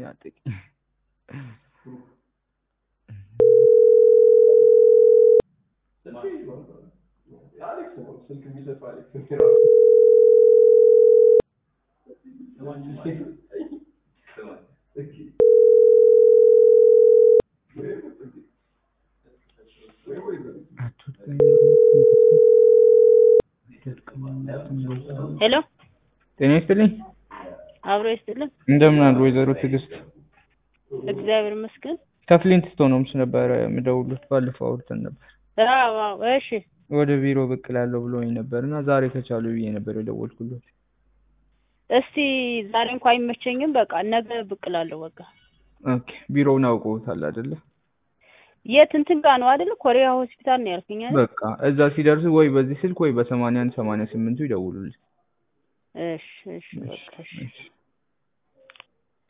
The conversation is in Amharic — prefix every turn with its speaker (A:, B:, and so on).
A: አትናጠቂ።
B: አሌክስ ነው ስልክ የሚሰጠው አሌክስ
C: ሄሎ
A: ጤና ይስጥልኝ።
C: አብሮ ይስጥልን።
A: እንደምን አሉ ወይዘሮ ትዕግስት?
C: እግዚአብሔር ይመስገን።
A: ከፍሊንት ስቶንስ ነበረ የምደውሉት። ባለፈው አውርተን ነበር።
C: አዎ አዎ፣ እሺ
A: ወደ ቢሮ ብቅ እላለሁ ብሎኝ ነበር እና ዛሬ ከቻሉ ብዬ ነበር የደወልኩለት።
C: እስቲ ዛሬ እንኳ አይመቸኝም። በቃ ነገ ብቅ እላለሁ። በቃ
A: ኦኬ። ቢሮውን አውቀውታል አይደለ?
C: የት እንትን ጋር ነው አይደለ? ኮሪያ ሆስፒታል ነው ያልከኝ አይደል?
A: በቃ እዛ ሲደርሱ ወይ በዚህ ስልክ ወይ በሰማንያ አንድ ሰማንያ ስምንቱ ይደውሉልኝ።
C: እሺ እሺ፣ በቃ እሺ።
A: እሺ